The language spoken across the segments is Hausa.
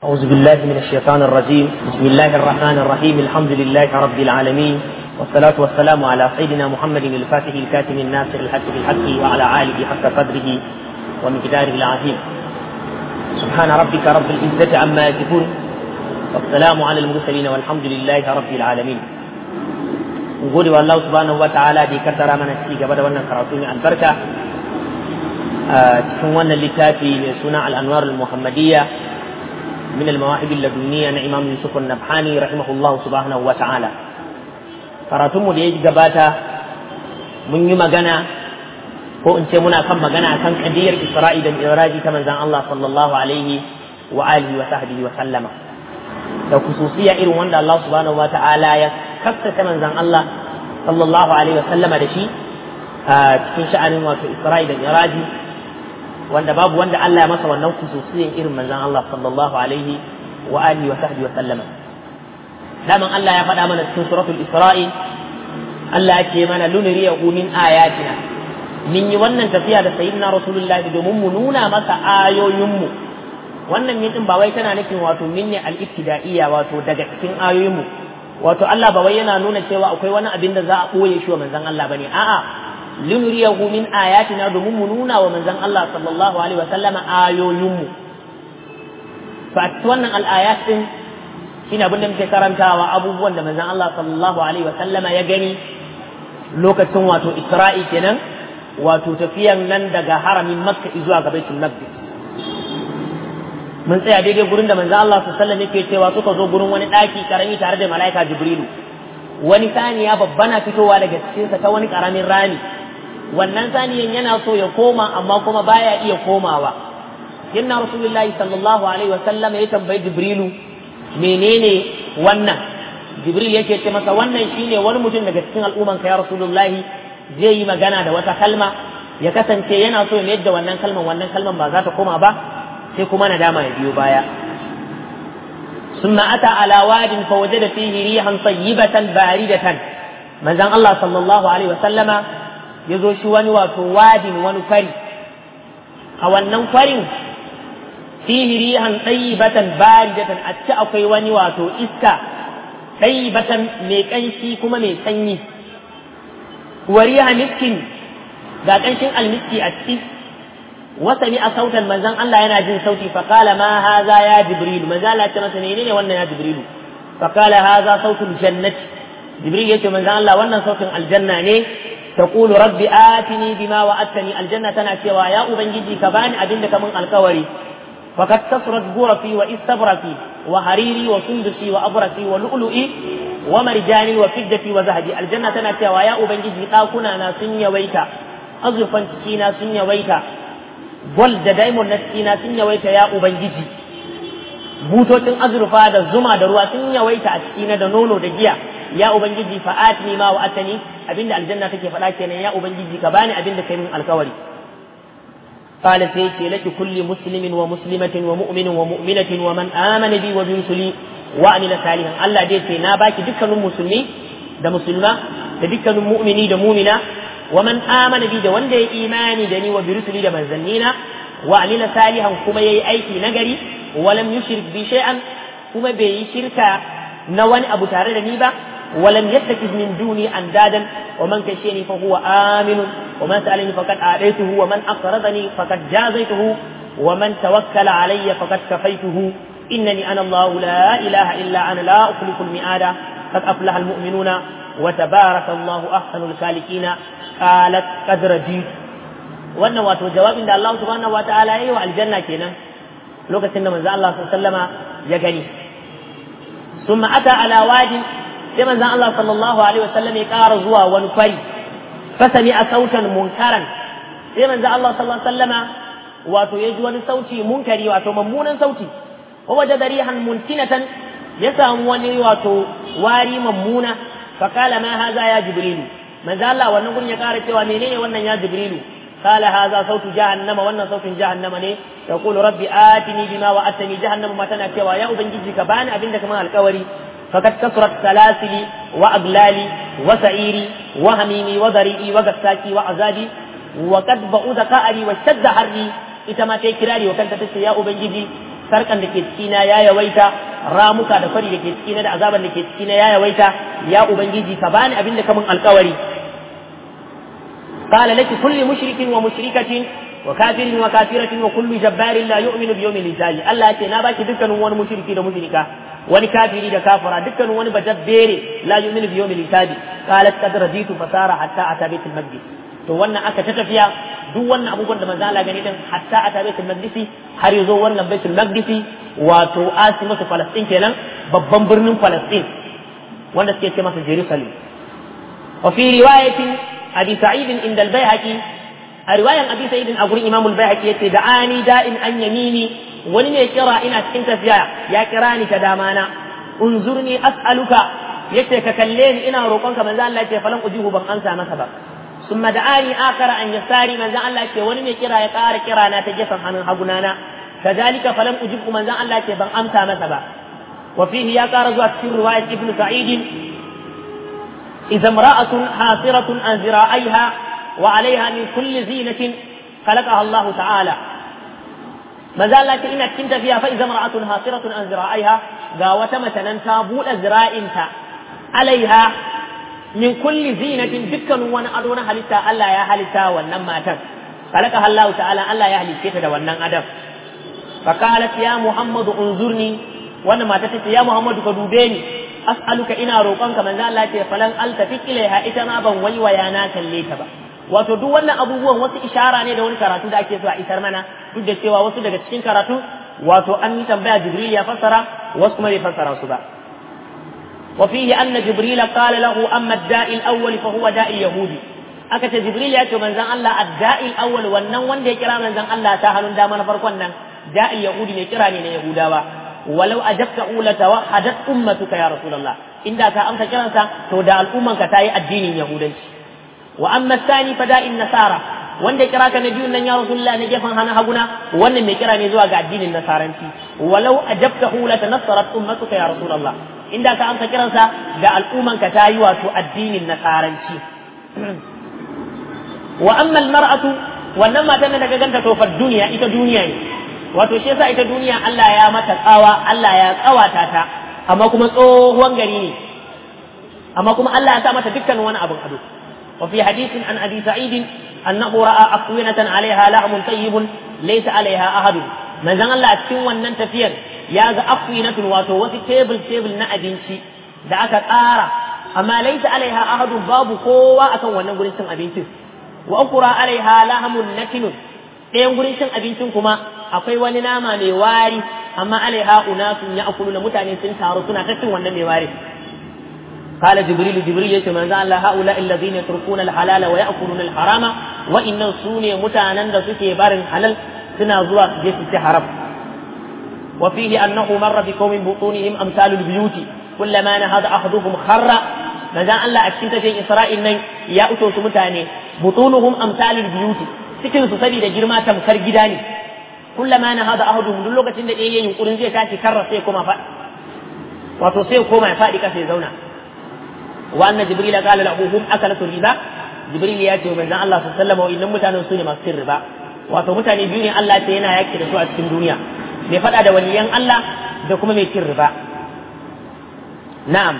أعوذ بالله من الشيطان الرجيم بسم الله الرحمن الرحيم الحمد لله رب العالمين والصلاة والسلام على سيدنا محمد الفاتح الكاتم الناصر الحق بالحق وعلى آله حق قدره ومقداره العظيم سبحان ربك رب العزة عما يصفون والسلام على المرسلين والحمد لله رب العالمين gode wa Allah subhanahu wataala da ya kaddara mana ci gaba da wannan karatu mai albarka a cikin wannan littafi mai suna al-anwar al-muhammadiyya min al-mawahib al-ladunniya na Imam Yusuf an-Nabhani rahimahullah subhanahu wataala karatun mu da ya gabata mun yi magana ko in ce muna kan magana akan kadiyar Isra'i da Mi'raji ta manzon Allah sallallahu alaihi wa alihi wa sahbihi wa sallama da kususiya irin wanda Allah subhanahu wataala ya kaskata manzan Allah sallallahu alaihi wa sallama da shi a cikin sha'anin wato Isra'i da Miraji wanda babu wanda Allah ya masa wannan kususiyan irin manzan Allah sallallahu alaihi wa alihi wa sahbihi wa sallama daman Allah ya faɗa mana cikin suratul Isra'i Allah ya ce mana luniriyahu min ayatina min yi wannan tafiya da sayyidina rasulullahi domin mu nuna masa ayoyinmu wannan min din ba wai tana nufin wato min ne al-ibtida'iyya wato daga cikin ayoyinmu wato Allah ba wai yana nuna cewa akwai wani abin da za a ɓoye shi wa manzon Allah bane a'a linuriyahu min ayatina domin mu nuna wa manzon Allah sallallahu alaihi wa sallama ayoyin mu fa wannan al-ayat din shine abin da muke karantawa abubuwan da manzon Allah sallallahu alaihi wa sallama ya gani lokacin wato Isra'i kenan wato tafiyan nan daga haramin Makka zuwa ga Baitul Maqdis mun tsaya daidai gurin da manzo Allah sallallahu alaihi yake cewa suka zo gurin wani daki karami tare da malaika Jibrilu wani saniya babba na fitowa daga cikin sa ta wani karamin rami wannan saniyan yana so ya koma amma kuma baya iya komawa inna rasulullahi sallallahu alaihi wasallam ya tambayi Jibrilu menene wannan Jibril yake ce masa wannan shine wani mutum daga cikin al'umman ka ya rasulullahi zai yi magana da wata kalma ya kasance yana so ya yadda wannan kalman wannan kalman ba za ta koma ba sai kuma nadama ya biyo baya ثم أتى على واد فوجد فيه ريحا طيبة باردة من زان الله صلى الله عليه وسلم يزو شو وني واتو واد ونفري أو النفري فيه ريحا طيبة باردة أتى أكي وني واتو إسكا طيبة ميكنشي كما ميسني وريها مسكين ga ƙanshin almiski a ciki وسمع صوتا من زن الله ينا جن صوتي فقال ما هذا يا جبريل من زال أتمنى سنينين وانا يا جبريل فقال هذا صوت الجنة جبريل يتو من زن الله وانا صوت الجنة ني تقول ربي آتني بما وعدتني الجنة تنأتي ويا أبنجي كبان أدنك من الكوري فقد كسرت غرفي واستبرقي وحريري وسندسي وأبرقي ولؤلؤي ومرجاني وفدتي وذهبي الجنة تنأتي ويا أبنجي قاكنا ناسن يويتا أزرفا تكينا سن يويتا gol da diamond na cikina sun yawaita ya ubangiji butocin azurfa da zuma da ruwa sun yawaita a cikina da nono da giya ya ubangiji fa'atni ma wa atani abinda aljanna take faɗa kenan ya ubangiji ka bani abinda kai min alkawari قال سيتي لك كل مسلم ومسلمة ومؤمن ومؤمنة ومن آمن بي وبرسلي وعمل صالحا الله ديتي ناباكي دكان مسلمي da musulma da dukkanin mu'mini da mumina ومن آمن بي ده وند إيماني دني وبرسلي ده منزلنينا وعمل صالحا كما يي أيكي نغري ولم يشرك بي شيئا كما بي شركا نوان أبو تارد نيبا ولم يتخذ من دوني أندادا ومن كشيني فهو آمن ومن سألني فقد آتيته ومن أقرضني فقد جازيته ومن توكل علي فقد كفيته إنني أنا الله لا إله إلا أنا لا أخلف المئات قد أفلح المؤمنون وتبارك الله أحسن الخالقين qalat qad radit wannan wato jawabin da Allah subhanahu wa ta'ala yayi wa aljanna kenan lokacin da manzo Allah sallallahu ya gani summa ata ala wadi sai manzo Allah sallallahu alaihi wasallam ya ƙara zuwa wani kwari fasami a sautan munkaran sai manzo Allah sallallahu alaihi wasallama wato ya ji wani sauti munkari wato mummunan sauti wa wajada rihan muntinatan ya samu wani wato wari mammuna fakala ma haza ya jibrilu manzo Allah wannan gurin ya kara cewa menene wannan ya jibrilu qala hadha sautu jahannama wannan sautin jahannama ne yaqulu rabbi atini bima wa'adtani jahannama ma tana cewa ya ubangiji ka bani abin da kamar alkawari fakat kasrat salasili wa aglali wa sa'iri wa hamimi wa dari'i wa gassaki wa azabi wa qad ba'uda qa'ari wa shadda harri ita ma ta kirari wa kanta tace ya ubangiji sarkan da ke cikina ya yawaita ramuka da fari da ke cikina da azaban da ke cikina ya yawaita ya ubangiji ka bani abin da kamun alkawari قال لك كل مشرك ومشركة وكافر وكافرة وكل جبار لا يؤمن بيوم الحساب الله يتي ناباك دكان وان مشركي دا مشركة وان كافري دا كافرة دكان وان بجبيري لا يؤمن بيوم الحساب قالت قد رضيت فسار حتى أتى بيت المقدس to wannan aka ta tafiya duk wannan abubuwan da manzo Allah gani din hatta ata baitul maqdisi har yazo wannan baitul maqdisi wato asimatu falastin kenan babban birnin falastin wanda suke ce masa jerusalem wa fi riwayatin abi sa'id inda al-baihaqi a riwayan abi sa'id a gurin imam al-baihaqi yace da'ani da'in an yamini wani ne kira ina cikin tafiya ya kira ni ta dama na unzurni as'aluka yace ka kalle ni ina roƙonka manzo Allah yace falan ujihu ban ansa masa ba ثم دعاني آخر أن يساري من ذا الله يقول ونمي كرا يقار كرا نا تجفن عن هبنانا كذلك فلم أجب من ذا الله يقول بان أمسى مثبا وفيه يا كارزوات في رواية ابن سعيد إذا امرأة حاصرة عن ذراعيها وعليها من كل زينة خلقها الله تعالى ما زال إن كنت فيها فإذا امرأة حاصرة عن ذراعيها قاوة مثلا تابول ذرائنتا عليها min kulli zinatin dukkan wani ado na halitta Allah ya halitta wannan matan kalaka Allah ta'ala Allah ya halicce ta da wannan adam fa qalat ya Muhammadu unzurni wannan mata tace ya Muhammadu ka dube ni as'aluka ina roƙonka manzo Allah ce falan altafik ilaiha ita ma ban waiwaya na kalle ta ba wato duk wannan abubuwan wasu ishara ne da wani karatu da ake so a isar mana duk da cewa wasu daga cikin karatu wato an yi tambaya Jibril ya fassara wasu kuma bai fassara su ba وفيه أن جبريل قال له أما الداء الأول فهو داء اليهودي أكت جبريل يأتي من زن الله الداء الأول ونن وند يكرا من زن الله سهل دامنا فرقنا داء اليهودي يكرا من يهودا ولو أجبت أولى توحدت أمتك يا رسول الله إن ذاك أمس كرنسا تودع الأمة كتاي الدين اليهودي وأما الثاني فداء النصارى wanda ya kira ka na biyun nan ya rasulullah na gefen hana haguna wannan mai kira ne zuwa ga addinin nasaranci walau ajabtahu la tanassarat ummatuka ya rasulullah inda ka amsa kiransa da al'umman ka ta yi wato addinin nasaranci wa amma almar'atu wannan matan da daga ganta to fa duniya ita duniya ne wato shi yasa ita duniya Allah ya mata tsawa Allah ya tsawata ta amma kuma tsohon gari ne amma kuma Allah ya sa mata dukkan wani abin ado wa fi hadithin an abi sa'id annahu ra'a aqwinatan 'alayha lahmun tayyibun laysa 'alayha ahadun manzon Allah a cikin wannan tafiyar ya ga afwinatun wato wasu tebul tebul na abinci da aka ƙara amma laisa alaiha ahadun babu kowa akan wannan gurin cin abincin wa ukura alaiha lahamun natinun ɗayan gurin cin abincin kuma akwai wani nama mai wari amma alaiha unasun ya akulu na mutane sun taru suna ta cin wannan mai wari قال جبريل جبريل يتي من الله هؤلاء الذين يتركون الحلال ويأكلون الحرام وإن سوني متانا سكي بارن حلال سنا زوا جيسي حرام وفيه أنه مر بقوم بطونهم أمثال البيوت كلما نهض أحدهم خر ماذا أن لا أكسنت في إسرائيل نين يا أتو سمتاني بطونهم أمثال البيوت cikin su saboda girma tamkar gida ne kullama na hada ahaduhum duk lokacin da ɗaya yunkurin zai tashi karra sai koma faɗi wato sai koma ya faɗi kasa ya zauna wa anna jibril qala lahu hum akalatu riba jibril ya ce manzon Allah sallallahu alaihi wasallam wa'innan mutanen su ne masu cin riba wato mutane biyu ne Allah ce yana yaki da su a cikin duniya mai faɗa da waliyan Allah da kuma mai cin riba na'am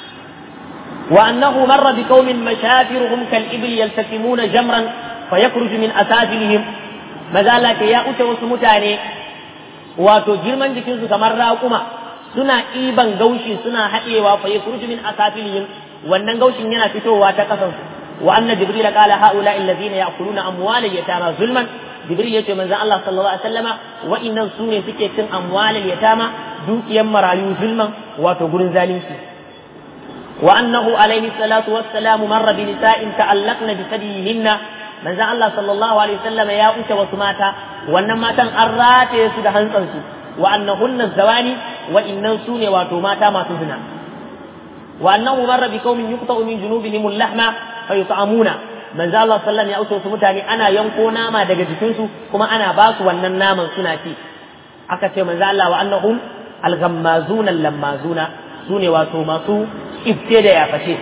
wa annahu marra bi qaumin mashafiruhum kal ibl yaltasimuna jamran fayakhruju min asafilihim maza Allah ce ya uce wasu mutane wato girman jikinsu kamar raƙuma suna ɗiban gaushi suna haɗewa fayakhruju min asafilihim wannan gaushin yana fitowa ta kasansu wa anna jibril qala haula alladhina ya'kuluna amwalal yatama zulman jibril yace manzon Allah sallallahu alaihi wasallama wa'innan su ne suke cin amwalal yatama dukiyan marayu zulman wato gurin zalunci wa annahu alaihi salatu wassalamu marra bi nisa'in ta'allaqna bi sadiyihinna manzon Allah sallallahu alaihi wasallama ya uce wasu mata wannan matan an rataye su da hantsansu wa annahunna zawani wa innan su ne wato mata masu zina wa annahu marra bi qaumin yuqta'u min junubihim al-lahma fayut'amuna manzo Allah sallallahu ya uso su mutane ana yanko nama daga jikinsu kuma ana ba su wannan naman suna ci aka ce manzo Allah wa annahum al-ghammazuna al-lammazuna sune wato masu ifte da yafashe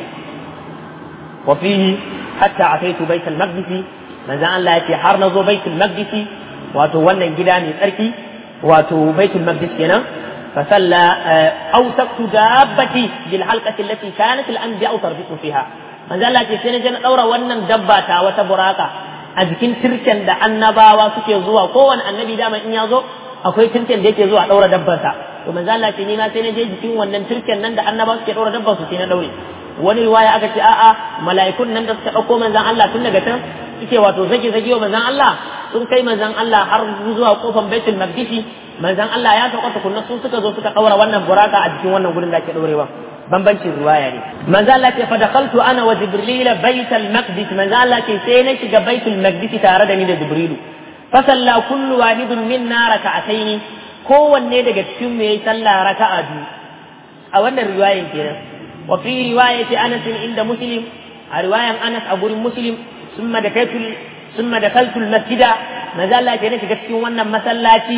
wa fihi hatta ataitu bait al-maqdis manzo Allah yace har nazo bait al-maqdis wato wannan gida mai tsarki wato baitul maqdis kenan فصلى أوثقت دابتي بالحلقة التي كانت الأنبياء تربط فيها من ذا الله كيسين جن أورا ونن دباتا وتبراكا أذكين تركن دا النباوا سكي زوا كون النبي داما إن يزو akwai turken da yake zuwa daura dabbarsa to manzo Allah ce ni ma sai na je jikin wannan turken nan da annaba suke daura dabbar su sai na daure wani riwaya aka ce a'a mala'ikun nan da suka dauko manzon Allah tun daga can suke wato zage zage wa manzon Allah sun kai manzon Allah har zuwa kofar Baitul Maqdis manzon Allah ya sauka tukunna sun suka zo suka daura wannan buraka a jikin wannan gurin da ake daurewa bambancin riwaya ne manzo Allah ce fa dakhaltu ana wa jibril baitul maqdis manzo Allah ce sai na shiga baitul maqdis tare da ni da jibrilu fa salla kullu wahidun minna raka'ataini kowanne daga cikin mu yayi sallah raka'a biyu a wannan riwayan kenan wa fi riwayati Anas inda Muslim a riwayan Anas a gurin Muslim summa dakaitu summa dakaltu al-masjida manzo Allah ce na shiga cikin wannan masallaci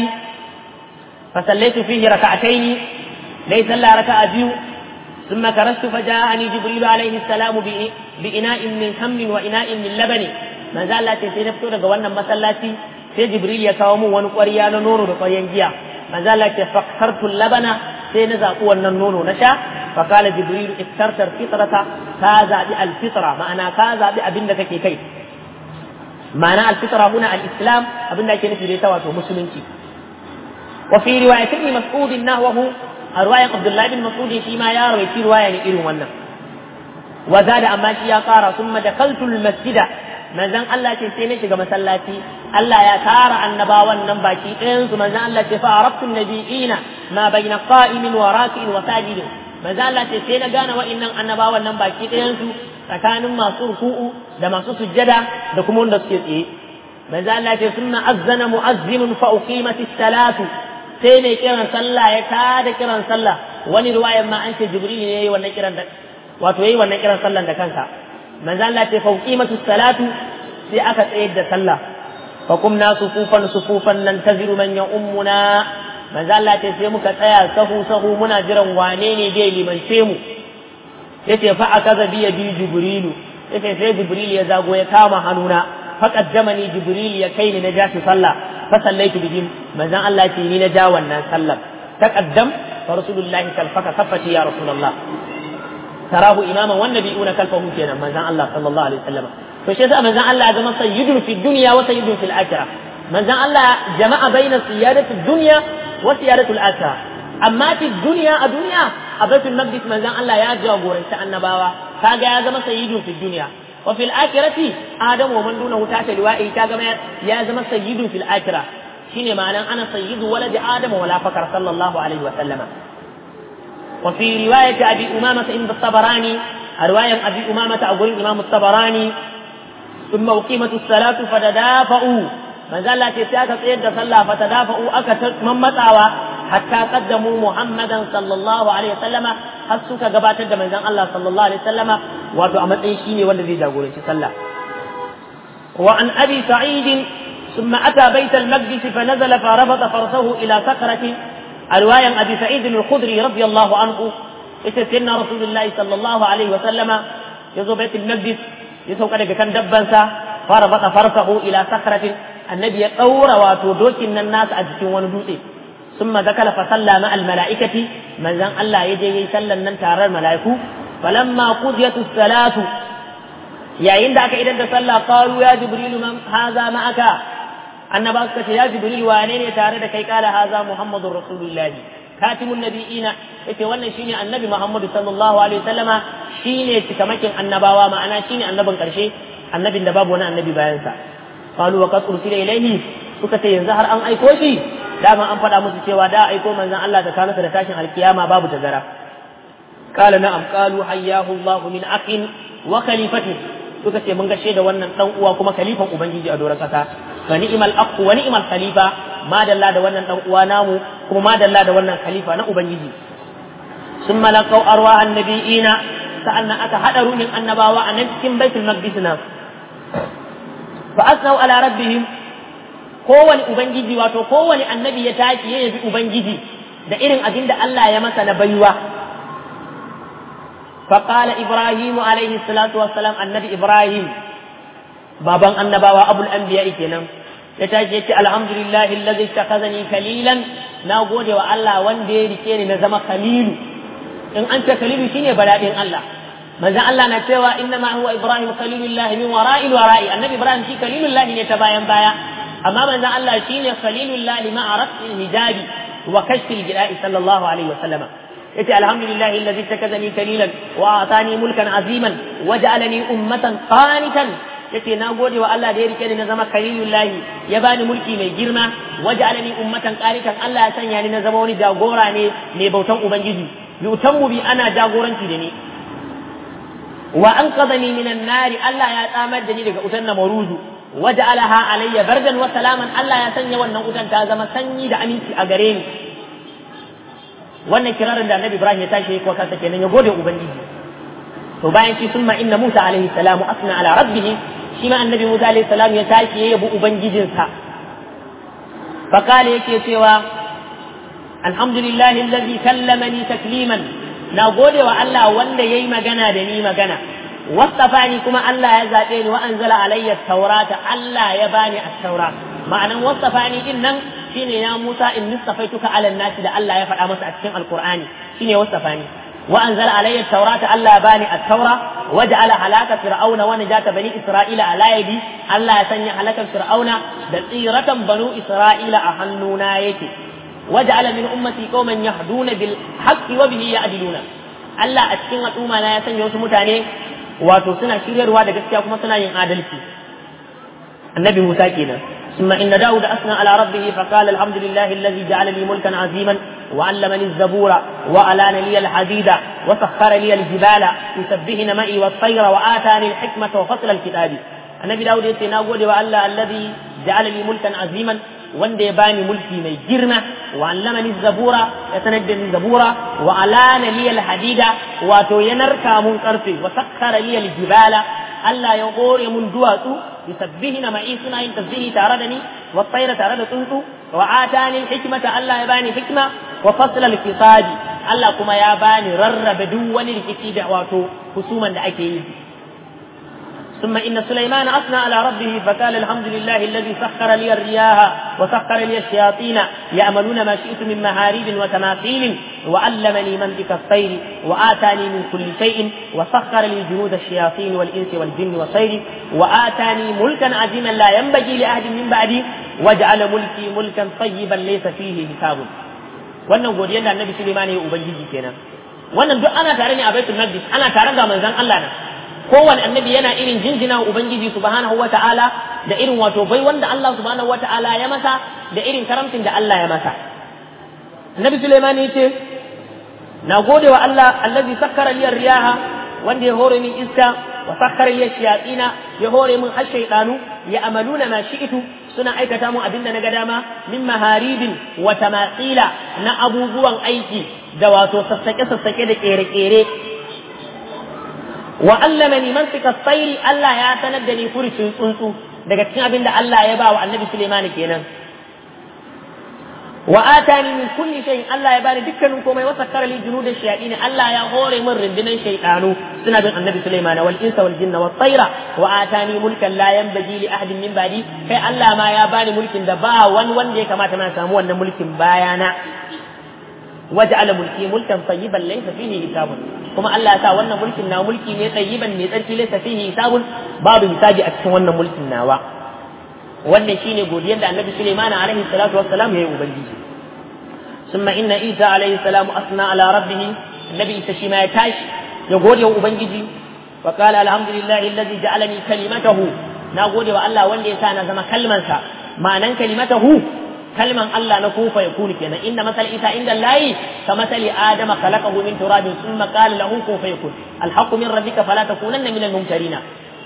فصليت فيه ركعتين ليس الا ركعه بيو ثم كرست فجاءني جبريل عليه السلام بإناء من سمن وإناء من لبن ما زال لا تسيرفتو daga wannan masallaci sai jibril ya kawo mun wani ƙwarya na nono da ƙwaryan giya ma zalla ce fakkartu labana sai na zaɓi wannan nono na sha fa kala jibril iftarta alfitrata ka zaɓi alfitra ma'ana ka zaɓi abin da kake kai ma'ana alfitra huna alislam abin da ake nufi da ita wato musulunci وفي رواية ابن مسعود نحوه رواية عبد الله بن مسعود فيما يروي في رواية إيرو ونه وزاد أما شيا قارا ثم دخلت المسجد manzon Allah ce sai na shiga masallaci Allah ya tara annabawan nan baki ɗayan su manzon Allah ce fa arabtu nabiyina ma bayna qa'imin wa raki'in wa sajidin manzon Allah ce sai na gane wa'annan annabawan nan baki ɗayan su tsakanin masu ruku'u da masu sujjada da kuma wanda suke tsaye manzon Allah ce sunna azzana mu'azzimun fa uqimatis salatu sai mai kiran sallah ya tada kiran sallah wani ruwayan ma an ce jibril ne yayi wannan kiran da wato yayi wannan kiran sallan da kansa manzo Allah ce fa qimatu salatu sai aka tsayar da sallah fa kumna sufufan sufufan nan taziru man ya ummuna manzo Allah ce sai muka tsaya sahu sahu muna jiran wane ne zai limance mu yace fa akaza bi bi jibrilu yace sai jibril ya zago ya kama hannuna fa qaddamani jibril ya kai ni na jashi sallah فصليت بهم مزان الله تيني نجا wannan sallar تقدم فرسول الله كلفك صفتي يا رسول الله تراه اماما والنبيون كلفه كينا مزان الله صلى الله عليه وسلم فشي ذا مزان الله زما سيد في الدنيا وسيد في الاخره مزان الله جمع بين سياده الدنيا وسياده الاخره اما في الدنيا الدنيا أبيت المقدس مزان الله يا جاغورن النباوة كاجا يا زما سيد في الدنيا وفي الآخرة آدم ومن دونه تحت لوائه كما يا زما سيد في الآخرة شيني معنى أنا سيد ولد آدم ولا فكر صلى الله عليه وسلم وفي رواية أبي أمامة عند الطبراني رواية أبي أمامة أقول الإمام الطبراني ثم أقيمت الصلاة فتدافعوا من زال تسياسة سيد صلى فتدافعوا أكثر من متعوى حتى قدموا محمدا صلى الله عليه وسلم har suka gabatar da manzon Allah sallallahu alaihi wasallama wato a matsayin shine wanda zai jagoranci sallah wa an abi sa'id ثم أتى بيت المقدس فنزل فربط فرسه إلى صخرة رواية أبي سعيد الخدري رضي الله عنه سيدنا رسول الله صلى الله عليه وسلم يزو بيت المقدس يسوق لك كان دبنسا فربط فرسه إلى صخرة النبي قور واتودوك الناس أجتون وندوسي ثم ذكر فصلى مع الملائكة من زن الله يجي يسلى أن ترى الملائكة فلما قضيت الصلاة يا عندك إذا صلى قالوا يا جبريل من هذا معك أن باسكت يا جبريل وانين يتارد كي قال هذا محمد رسول الله كاتم النبيين yace wannan shine annabi Muhammad sallallahu alaihi wasallama shine cikamakin annabawa ma'ana shine annabin karshe annabin da babu wani annabi bayan sa qalu wa qad ursila ilayhi suka ce yanzu har an aiko shi dama an faɗa musu cewa da aiko manzon Allah da kanasa da tashin alkiyama babu tazara qala na'am qalu hayyahu Allah min akhin wa khalifati suka ce mun gashe da wannan dan uwa kuma khalifan ubangiji a doron kasa wa ni'mal aqu wa ni'mal khalifa ma dalla da wannan dan uwa namu kuma ma dalla da wannan khalifa na ubangiji ثم لقوا أرواح النبيين سألنا أكا حدروا من النباوة أن cikin بيت المقدس فأثنوا على ربهم kowane ubangiji wato kowane annabi ya tashi ya yabi ubangiji da irin abin da Allah ya masa na baiwa فقال إبراهيم عليه الصلاة والسلام النبي إبراهيم بابا النبوة أبو الأنبياء كنا ya tashi ya ce alhamdulillahi allazi ittakhazani kalilan na gode wa Allah wanda ya rike ni na zama khalilu in an ce khalilu shine badadin Allah manzo Allah na cewa inna ma huwa ibrahim khalilullahi min wara'il wara'i annabi ibrahim shi khalilullahi ne ta bayan baya amma manzo Allah shine khalilullahi ma'a raf'il hijabi wa kashfil jida'i sallallahu alaihi wa sallama yace alhamdulillahi allazi takazani kalilan wa atani mulkan aziman waj'alani ummatan qanitan yace na gode wa Allah da ya rike ni na zama kalilullahi ya bani mulki mai girma waj'alani ummatan qanitan Allah ya sanya ni na zama wani jagora ne mai bautan ubangiji yutammu bi ana jagoranci da ni wa anqadhani minan nari Allah ya tsamar da ni daga utan namaruzu waj'alaha alayya bardan wa salaman Allah ya sanya wannan utan ta zama sanyi da aminci a gare ni wannan kirarin da Annabi Ibrahim ya tashi ko kansa kenan ya gode ubangiji to bayan shi summa inna Musa alaihi salamu asna ala rabbih shi ma Annabi Musa alaihi salam ya tashi ya yabi ubangijinsa fa kale yake cewa alhamdulillahi alladhi kallamani takliman na gode wa Allah wanda yayi magana da ni magana wasafani kuma Allah ya zaɓe ni wa anzala alayya taurata Allah ya bani at-taura ma'anan wasafani din nan shine ya Musa in nistafaituka ala nasi da Allah ya faɗa masa a cikin alqur'ani shine wasafani wa anzala alayya taurata Allah ya bani at-taura waja'ala halaka fir'auna wa najata bani isra'ila ala yadi Allah ya sanya halakar fir'auna da tsiratan banu isra'ila a hannuna yake waja'ala min ummati qauman yahduna bil haqqi wa bihi ya'diluna Allah a cikin al'umma na ya sanya wasu mutane wato suna shiryarwa da gaskiya kuma suna yin adalci annabi Musa kenan ثم إن داود أثنى على ربه فقال الحمد لله الذي جعل لي ملكا عظيما وعلمني الزبور وألان لي الحديد وسخر لي الجبال يسبهن معي والطير وآتاني الحكمة وفصل الكتاب النبي داود يتنا وألا الذي جعل لي ملكا عظيما wanda ya bani mulki mai girma wa allamani zabura ya sanar da ni zabura wa alana li hadida wato ya narka mun karfe wa sakkara li jibala Allah ya gore mun duwatsu yusabbihina ma'i suna yin tasbihi tare da ni wa tsaira tare da tsuntsu wa atani hikmata Allah ya bani hikma wa fasl al Allah kuma ya bani rarrabe duk wani rikici da wato husuman da ake yi ثم إن سليمان أثنى على ربه فقال الحمد لله الذي سخر لي الرياح وسخر لي الشياطين يأملون ما شئت من مهاريب وتماثيل وعلمني منطق الطير وآتاني من كل شيء وسخر لي جنود الشياطين والإنس والجن والطير وآتاني ملكا عظيما لا ينبغي لأحد من بعدي وجعل ملكي ملكا طيبا ليس فيه حساب wannan godiyar da annabi Sulaiman ya ubangiji kenan wannan duk ana tare ne a baitul maqdis ana tare da manzon Allah na kowane annabi yana irin jinjina wa ubangiji subhanahu wata'ala da irin wato bai wanda Allah subhanahu wata'ala ya masa da irin karamcin da Allah ya masa annabi Sulaiman yace na gode wa Allah allazi sakkara liyar riyaha wanda ya hore min iska wa sakkara liyar shayatina ya hore min har shaydanu ya amaluna ma shi'tu suna aikata mun abinda na ga dama min maharibin wa tamathila na abubuwan aiki da wato sassake sassake da kere-kere wa allamani mantika tsairi Allah ya sanar da ni furucin tsuntsu daga cikin abin da Allah ya ba wa annabi Suleiman kenan wa atani min kulli shay'in Allah ya bani dukkanin komai wa sakkara li junuda shayatin Allah ya hore min rundunan shaytanu suna bin annabi Suleiman wal insa wal jinna wat tayra wa atani mulkan la yanbaghi li ahadin min ba'di kai Allah ma ya bani mulkin da ba wani wanda ya kamata ma samu wannan mulkin bayana waja'ala mulki mulkan tayyiban laysa fihi hisabun kuma Allah ya sa wannan mulkin na mulki ne tayyiban ne tsarki laysa fihi hisabun babu hisabi a cikin wannan mulkin nawa wannan shine godiyar da Annabi Sulaiman alaihi salatu wassalam ya yi ubangiji summa inna Isa alaihi salamu asna ala rabbih Annabi Isa shi ma ya tashi ya gode wa ubangiji wa qala alhamdulillahi alladhi ja'alani kalimatahu na gode wa Allah wanda ya sa na zama kalmansa ma'anan kalimatahu kalman Allah na kufa ya kuni kenan inna masal isa inda layi ka masali adama khalaqahu min turabin thumma qala lahu kun fayakun alhaqqu min rabbika fala takunanna min al-mumtarin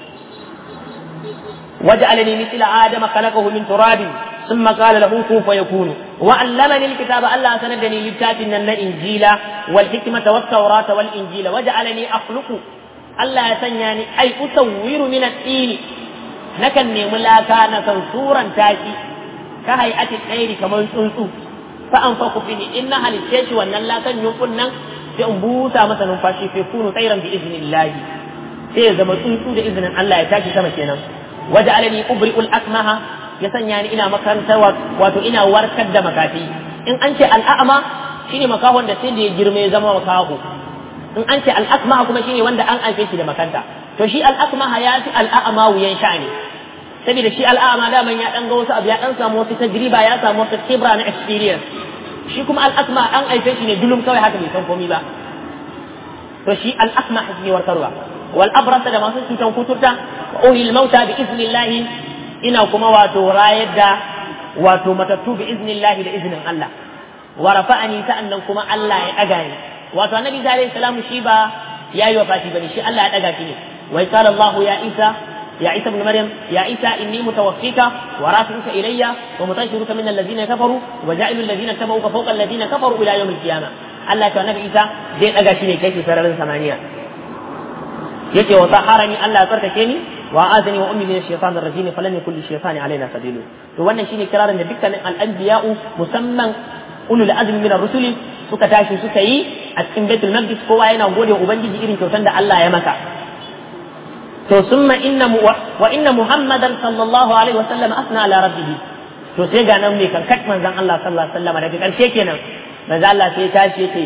waj'alni mithla adama khalaqahu min turabin thumma qala lahu kun fayakun wa 'allamani al-kitaba Allah sanadani littafin nan na injila wal hikmata wat tawrata wal injila waj'alni akhluqu Allah ya sanya ni ai usawwiru min at-tini nakan nemi laka na san suran taki ka hayati tsairi kamar tsuntsu fa an fa fihi in na halitte shi wannan lakan yunkun nan sai in busa masa numfashi sai kunu tsairan bi iznillahi sai ya zama tsuntsu da izinin Allah ya tashi sama kenan waja'alani ubri'ul akmaha ya sanya ni ina makarantar wato ina warkar da makafi in an ce al'a'ama shine makahon da sai da ya girma ya zama makaho in an ce al'akma kuma shine wanda an haife shi da makanta to shi al'akma ya fi al'a'ama wuyan sha'ani saboda shi al'a'ama daman ya dan ga wasu abu ya dan samu wasu tajriba ya samu wasu kibra na experience shi kuma al'akma an haife shi ne dulum kawai haka bai san komai ba to shi al'akma shi ne warkarwa wal abrasa da masu cutan kuturta wa ulil mauta bi iznillahi ina kuma wato rayar da wato matattu bi iznillahi da iznin Allah wa rafa'ani sa'annan kuma Allah ya daga ni wato annabi alaihi salamu shi ba yayi wafati bane shi Allah ya daga shi ne wa qala Allah ya Isa يا عيسى ابن مريم يا عيسى إني متوفيك ورافعك إلي ومطهرك من الذين كفروا وجاعل الذين اتبعوك فوق الذين كفروا إلى يوم القيامة الله كان نبي عيسى زين أجا شيني كيف سرر ثمانية يتي وطهرني الله تركني وآذني وأمي من الشيطان الرجيم فلم يكن للشيطان علينا سبيل to wannan shine kirarin da dukkanin al'anbiya'u musamman ulul azmi min ar-rusuli suka tashi suka yi a cikin Baitul Maqdis kowa yana gode ubangiji irin kyautan da Allah ya masa to summa inna wa inna muhammadan sallallahu alaihi wa sallam asna ala rabbih to sai ga nan mai kankat manzon Allah sallallahu alaihi wa sallam daga karshe kenan manzon Allah sai ya tashi yace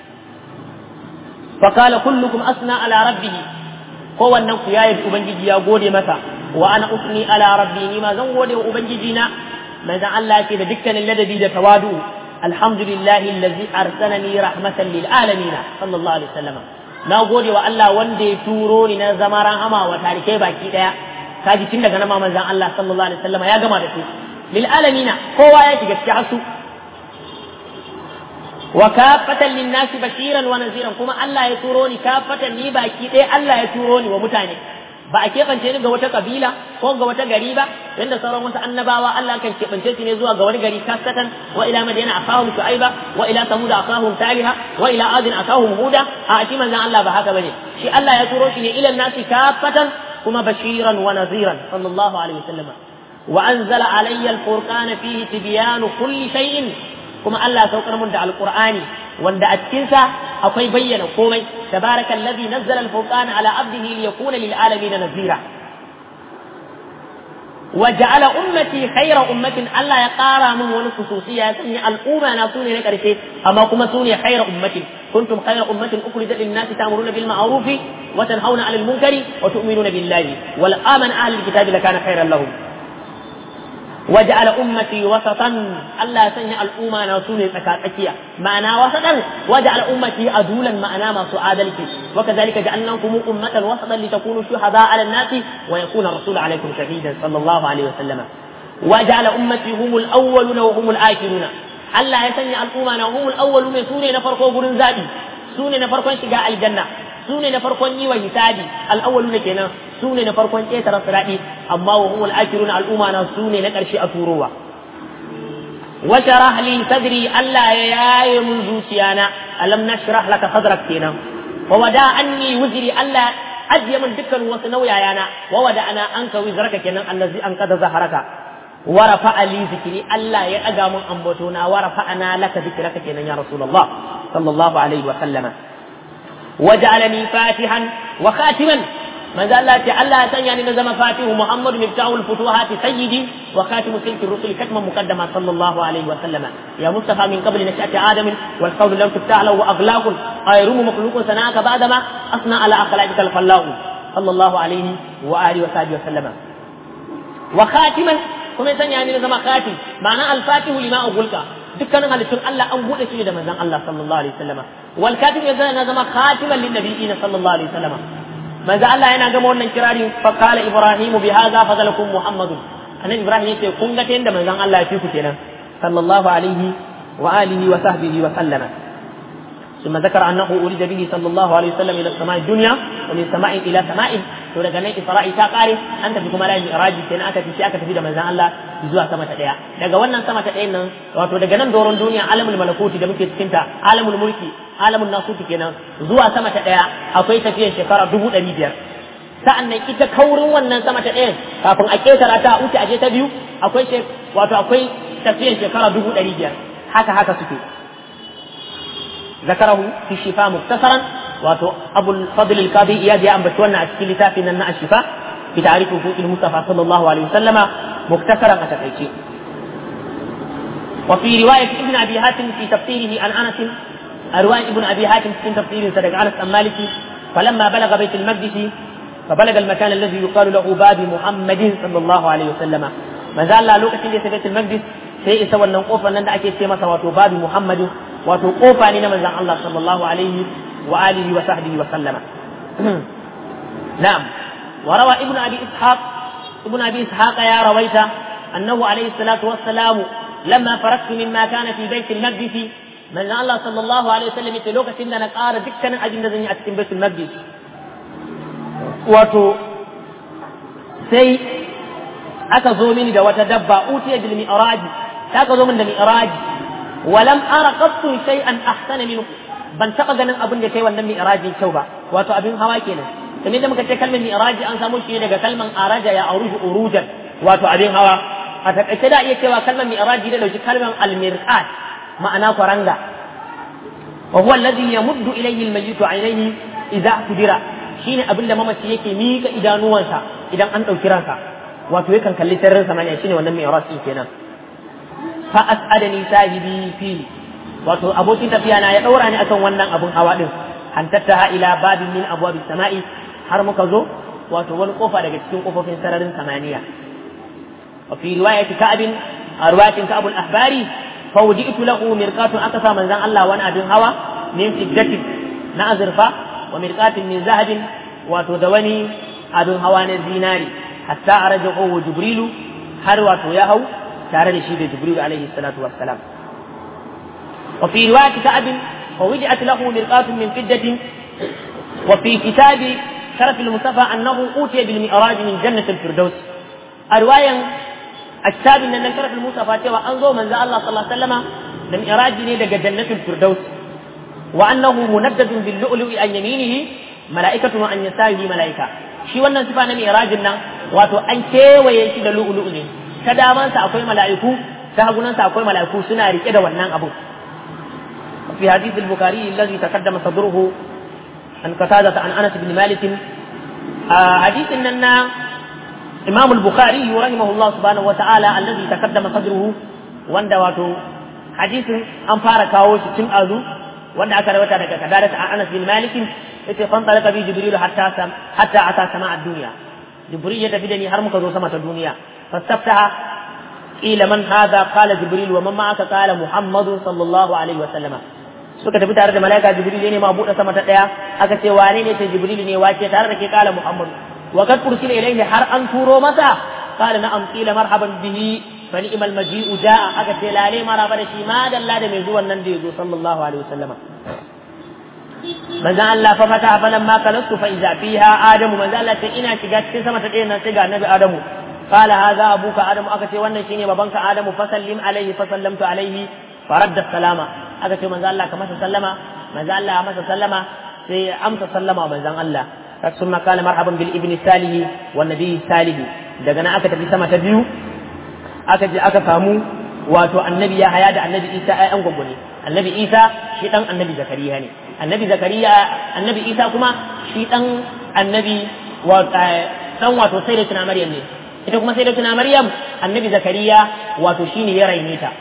fa qala kullukum asna ala rabbih ko wannan ku yayi ubangiji ya gode masa wa ana usni ala rabbi ni ma zan gode wa ubangiji na manzon Allah yake da dukkanin ladabi da tawadu alhamdulillahi allazi arsalani rahmatan lil alamin sallallahu alaihi wa sallam na gode wa Allah wanda ya turo ni na zama rahama wa tarikai baki daya kaji tun daga nama manzon Allah sallallahu alaihi wasallam ya gama da su lil alamina kowa ya shiga cikin asu wa kafatan lin nasi bashiran wa naziran kuma Allah ya turo ni kafatan ni baki daya Allah ya turo ni wa mutane ba a keɓance ni ga wata kabila ko ga wata gari ba yadda sauran wasu annabawa Allah kan keɓance su ne zuwa ga wani gari kasatan wa ila madina akahum shu'aiba wa ila samud akahum taliha wa ila adin akahum huda a shi manzon Allah ba haka bane shi Allah ya turo shi ne ila nasi kafatan kuma bashiran wa naziran sallallahu alaihi wasallam wa anzala alayya alfurqana fihi tibyanu kulli shay'in kuma Allah saukar mun da alqur'ani wanda a cikinsa akwai bayyana komai tabaraka allazi nazzala al-furqana ala abdihi liyakuna lil alamin nazira wa ja'ala ummati khayra ummatin Allah ya ƙara min wani khususiyya ya sanya al'umma na sune na ƙarshe amma kuma sune khayra ummatin kuntum khayra ummatin ukhrijat lin-nas ta'muruna bil ma'ruf wa tanhauna 'anil munkari wa tu'minuna billahi wal amana ahlul kitabi lakana khayran lahum وجعل أمتي وسطا ألا سنع الأمة ناسوني تكاتكيا معنى وسطا وجعل أمتي أدولا معنى ما سعادلك وكذلك جعلناكم أمة وسطا لتكونوا شهداء على الناس ويكون الرسول عليكم شهيدا صلى الله عليه وسلم وجعل أمتي هم الأولون وهم الآخرون ألا يسنع الأمة هم الأولون سوني نفرقوا برن زادي سوني نفرقوا شقاء الجنة سوني نفرقوا نيوى يسادي الأولون كنا su ne na farkon ƙetare siraɗi amma wa humul akirun al'umma na su ne na ƙarshe a turowa wa sharah li sadri Allah ya yaye mun zuciyana alam nashrah laka sadrak kenan wa wada anni wuzri Allah ajiye min dukkan wasu nauyayana wa wada ana anka wizraka kenan allazi an kada zaharaka wa rafa'a li zikri Allah ya aga mun ambatona wa rafa'ana laka zikraka kenan ya rasulullah sallallahu alaihi wa sallama وجعلني فاتحا وخاتما manzo Allah ce Allah ya sanya ni na zama fatihu Muhammadu miftahul futuhati sayyidi wa khatimu silki rusuli katman muqaddama sallallahu alaihi wa sallama ya mustafa min qabli nashati adam wal qawlu lam tuftah lahu aghlaq ayrum makhluqun sanaka ba'da ma asna ala akhlaqika al fallahu sallallahu alaihi wa alihi wa sahbihi wa sallama wa khatiman kuma ya sanya ni na zama khatim ma'ana al fatihu lima ughulqa dukkanin halittun Allah an bude su ne da manzon Allah sallallahu alaihi wa sallama wal katim ya zama khatiman lin nabiyina sallallahu alaihi wa sallama manzo Allah yana gama wannan kirari fa qala ibrahimu bi hadha fadalakum muhammadun annabi ibrahim yace kun ga ta yanda manzon Allah ya fi ku kenan sallallahu alaihi wa alihi wa sahbihi wa sallama ثم ذكر أنه أريد به صلى الله عليه وسلم إلى السماء الدنيا ومن سماء إلى سماء to daga nan Isra'i ta kare an tafi kuma layin Miraji kenan aka tafi aka tafi da manzon Allah zuwa sama ta daya daga wannan sama ta dayan nan wato daga nan doron duniya alamul malakuti da muke cikin ta alamul mulki alamul nasuti kenan zuwa sama ta daya akwai tafiyar shekara dubu ɗari biyar sa'an nan ita kaurin wannan sama ta ɗayan kafin a ƙetara ta wuce aje ta biyu akwai wato akwai tafiyar shekara dubu ɗari biyar haka haka suke ذكره في الشفاء مختصرا واتو ابو الفضل القاضي اياد يا امبت wannan a cikin littafin nan na ashifa bi ta'rif huquq al-mustafa sallallahu alaihi wasallam muktasaran a takaice وفي رواية ابن أبي حاتم في تفسيره عن أنس رواية ابن أبي حاتم في تفسيره صدق أنس عن مالك فلما بلغ بيت المقدس فبلغ المكان الذي يقال له باب محمد صلى الله عليه وسلم ما زال لوكة اللي في بيت المقدس sai isa wannan kofar nan da ake ce masa wato babu Muhammadu wato kofa ne na manzon Allah sallallahu alaihi wa alihi wa sahbihi wa sallama na'am wa rawa ibnu abi ishaq ibnu abi ishaq ya rawaita annahu alaihi salatu wassalam lamma faraktu mimma kana fi bait al-maqdis manzon Allah sallallahu alaihi wasallam yace lokacin da na ƙara dukkanin abin da zan yi a cikin baitul maqdis wato sai aka zo mini da wata dabba utiya bil mi'raji ta ka zo min da mi'raji walam ara qattu shay'an ahsana minhu ban taba ganin abin da kai wannan mi'raji kyau ba wato abin hawa kenan kamar da muka ce kalmar mi'raji an samu shi daga kalmar araja ya aruju urujan wato abin hawa a takaice da iya cewa kalmar mi'raji da dauki kalmar almirqat ma'ana kwaranga wa huwa alladhi yamuddu ilayhi almayyitu aynayhi idza tudira shine abin da mamaci yake mika idanuwansa idan an dauki ransa wato yakan kalli sirrin samaniya shine wannan mi'raj din kenan fa as'adani sahibi fi wato abokin tafiya na ya daura ni akan wannan abun hawa din hantattaha ila babin min abwabi sama'i har muka zo wato wani kofa daga cikin kofofin sararin samaniya wa fi riwayati ka'ab a riwayatin ka'ab al-ahbari fa wudi'tu lahu mirqatun akasa manzan Allah wani abin hawa min fiddatin na azurfa wa mirqatin min zahabin wato da wani abin hawa na zinari hatta arajahu jibrilu har wato ya hau tare da shi da jibrilu alaihi salatu wassalam wa fi riwayati ka'ab wa wudi'at lahu mirqatun min fiddatin wa fi kitabi sharaf al-mustafa annahu utiya bil mi'raj min jannat al-firdaus a riwayan ashabin nan nan sharaf al-mustafa cewa an zo manzo Allah sallallahu alaihi wasallama da mi'raj ne daga jannatul firdaus wa annahu munaddadun bil lu'lu'i an yaminihi mala'ikatu an yasarihi mala'ika shi wannan sifa na mi'rajin nan wato an kewaye shi da lu'lu'u ne ta damansa akwai mala'iku ta hagunansa akwai mala'iku suna rike da wannan abu في حديث البخاري الذي تقدم صدره عن قتادة عن أنس بن مالك آه حديث أن إمام البخاري رحمه الله سبحانه وتعالى الذي تقدم صدره وان واتو حديث أن فارق كاوش تم أذو وان أكاد وتعالى قتادة عن أنس بن مالك yace fan talaka bi jibril hatta sam hatta ata sama ad-dunya jibril ya tafi da ni har muka zo sama ta duniya fastaftaha qila man hadha qala jibril wa man ma'aka qala muhammad sallallahu alaihi wa sallama suka tafi tare da malaika jibril ne ma buɗe sama ta daya aka ce wane ne ce jibril ne wace tare da ke qala muhammad wa kad ursila ilayhi har an turo masa qala na'am qila marhaban bihi fa ni'mal maji'u ja'a aka ce lale maraba da shi ma dalla da mai zuwan nan da yazo sallallahu alaihi wa sallama manzan Allah fa fata falan ma kalastu fa iza fiha adamu manzan Allah ce ina shiga cikin sama ta ɗaya nan sai ga annabi adamu qala hadha abuka adamu aka ce wannan shine babanka adamu fa sallim alaihi fa sallamtu alaihi fa radda salama aka ce manzan Allah ka masa sallama manzan Allah ya masa sallama sai amsa sallama manzan Allah ثم قال مرحبا بالابن الصالح والنبي الصالح daga nan aka tafi sama ta biyu aka je aka samu wato annabi ya haya da annabi isa ai an gwagwani annabi isa shi dan annabi zakariya ne annabi zakariya annabi isa kuma shi dan annabi dan wato sai da tuna maryam ne ita kuma sai da tuna maryam annabi zakariya wato shine ya raine ta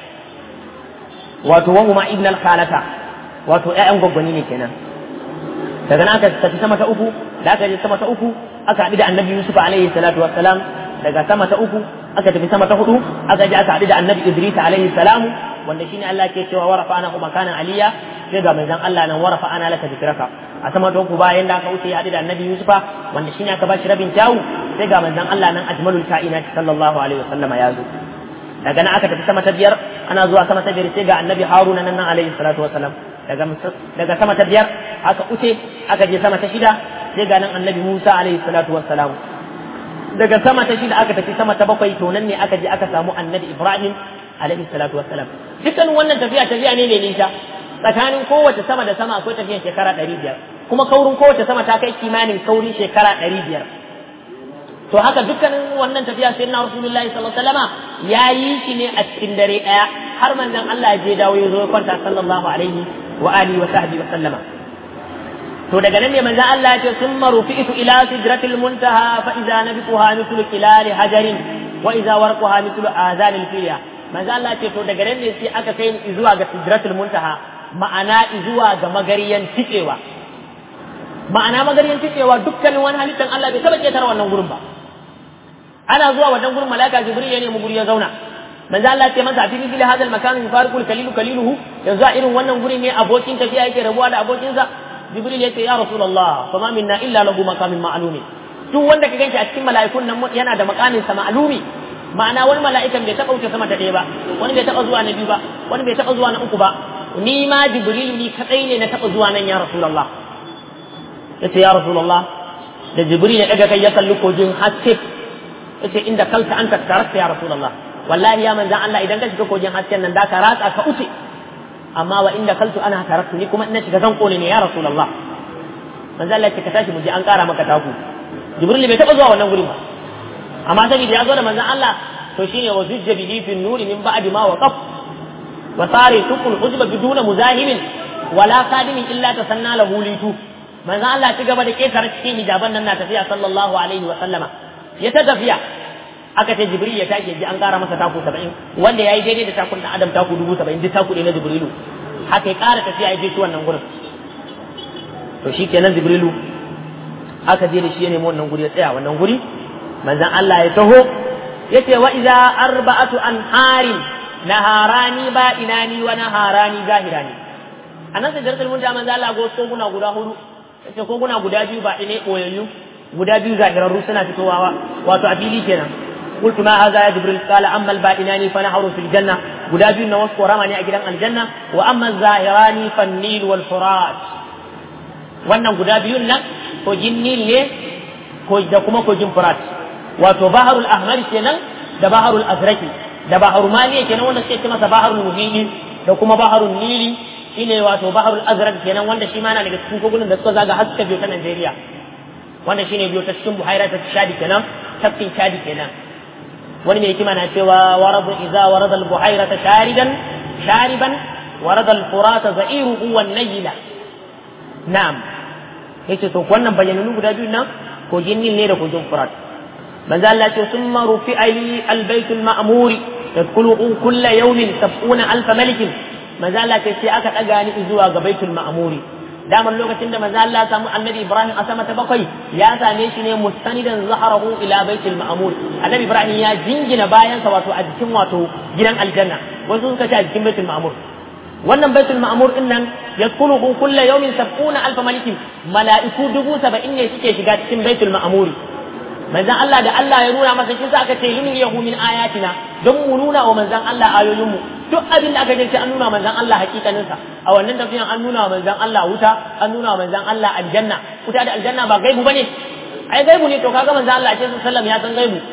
wato wa huma ibn al-khalata wato ƴaƴan gwaggwani ne kenan daga nan aka tafi sama ta uku da aka je sama ta uku aka haɗu da annabi yusuf alaihi salatu wassalam daga sama ta uku aka tafi sama ta hudu aka je aka haɗu da annabi idris alaihi salamu wanda shine Allah ke cewa warafa ana kuma kana aliya sai ga manzon Allah nan warafa ana laka zikraka a sama ta uku bayan da aka wuce ya haɗu da annabi yusufa wanda shine aka bashi rabin kyawu sai ga manzon Allah nan ajmalul kainat sallallahu alaihi wasallama ya zo daga nan aka tafi sama ta biyar ana zuwa sama ta biyar sai ga annabi haruna nan alaihi salatu wasalam daga daga sama ta biyar aka wuce aka je sama ta shida sai ga nan annabi musa alaihi salatu wasalam daga sama ta shida aka tafi sama ta bakwai to nan ne aka je aka samu annabi ibrahim alaihi salatu wassalam dukkan wannan tafiya tafiya ne mai nisa tsakanin kowace sama da sama akwai tafiyan shekara ɗari biyar kuma kaurin kowace sama ta kai kimanin kaurin shekara ɗari biyar to haka dukkanin wannan tafiya sai na rasulullahi sallallahu alaihi wasallama ya yi shi ne a cikin dare ɗaya har manzon Allah ya je dawo ya zo ya kwanta sallallahu alaihi wa alihi wa sahbihi wa sallama to daga nan ne manzon Allah ya ce summa rufi'tu ila sidratil muntaha fa idza nabiquha mithlu kilali hajarin wa idza warquha mithlu azanil fiya manzo Allah ce to daga nan ne sai aka kai zuwa ga sidratul muntaha ma'ana zuwa ga magariyan tikewa ma'ana magariyan tikewa dukkanin wani halittan Allah bai taba ketare wannan gurin ba ana zuwa wannan gurin malaka jibril ya nemi guri ya zauna manzo Allah ce masa fi mithli hadal makan yufariqul kalilu kaliluhu yanzu a irin wannan guri ne abokin tafiya yake rabuwa da abokinsa jibril ya ce ya rasulullah fama minna illa lahu maqamin ma'lumi duk wanda ka ganshi a cikin mala'ikun nan yana da maqamin sa ma'lumi ma'ana wani mala'ikan bai taɓa wuce sama ta ɗaya ba wani bai taɓa zuwa na biyu ba wani bai taɓa zuwa na uku ba ni ma jibril ni kadai ne na taɓa zuwa nan ya rasulullah yace ya rasulullah da jibril ya daga kai ya kalli kogin haske yace inda kalta anta tarakta ya rasulullah wallahi ya manzan Allah idan ka shiga kogin hasken nan da ka ratsa ka uce amma wa inda kaltu ana taraktu ni kuma ina shiga zan kone ne ya rasulullah manzan Allah ya ka tashi mu je an kara maka taku jibril bai taba zuwa wannan gurin ba amma saboda ya zo da manzan Allah to shine wa zujja bihi fi nuri min ba'di ma waqaf wa sari tukul hujba biduna muzahimin wala qadimin illa tasanna lahu litu manzan Allah ci gaba da ketare cikin hijaban nan na tafiya sallallahu alaihi wa sallama ya ta tafiya aka ce jibril ya tashi ji an kara masa taku saba'in wanda ya yi daidai da takun da adam taku dubu saba'in duk taku ne na jibrilu haka ya kara tafiya ya je shi wannan gurin to shi kenan jibrilu aka je da shi ya nemi wannan guri ya tsaya wannan guri manzan Allah ya taho ya ce wa iza arba'atu an harin naharani ba inani wa naharani zahirani a nan sai jarkal mun da manzan Allah go koguna guda hudu ya ce koguna guda biyu ba ine koyayyu guda biyu zahirarru suna fitowa wato a fili kenan قلت ما هذا يا جبريل قال أما الباطنان فنهر في الجنة guda biyun na wasu korama ne a gidan aljanna wa amma zahirani fannil wal furat wannan guda biyun nan kogin nil ne da kuma kogin furat wato baharul ahmar kenan da baharul azraki da baharul maliya kenan wanda suke ce masa baharul muhili da kuma baharul nili shine wato baharul azrak kenan wanda shi ma na daga cikin kogunan da suka zaga har suka biyo ta Najeriya wanda shine biyo ta cikin buhaira ta shadi kenan tafkin shadi kenan wani mai hikima na cewa waradu idza warada al-buhaira sharidan shariban warada al-furata za'iruhu wan nayla na'am yace to wannan bayananu guda biyu nan kogin nil ne da kogin furat manzo Allah ce summa rufi ali al-bayt al-ma'mur tadkhulu kull yawmin sab'una alf malik manzo Allah ce sai aka daga ni zuwa ga baitul ma'muri daman lokacin da manzo Allah samu annabi Ibrahim a sama ta bakwai ya same shi ne mustanidan zaharahu ila baitul ma'mur annabi Ibrahim ya jingina bayansa wato a jikin wato gidan aljanna wasu suka ce a jikin baitul ma'mur wannan baitul ma'mur din nan yadkhuluhu kullu yawmin sab'una alf malikin mala'iku dubu saba'in ne suke shiga cikin baitul ma'mur manzon Allah da Allah ya nuna masa shi sa aka ce lin yahu min ayatina don mu nuna wa manzon Allah ayoyinmu duk abin da aka ce an nuna manzon Allah hakikaninsa a wannan tafiyan an nuna manzon Allah wuta an nuna manzon Allah aljanna wuta da aljanna ba gaibu bane ai gaibu ne to kaga manzon Allah ce sallam ya san gaibu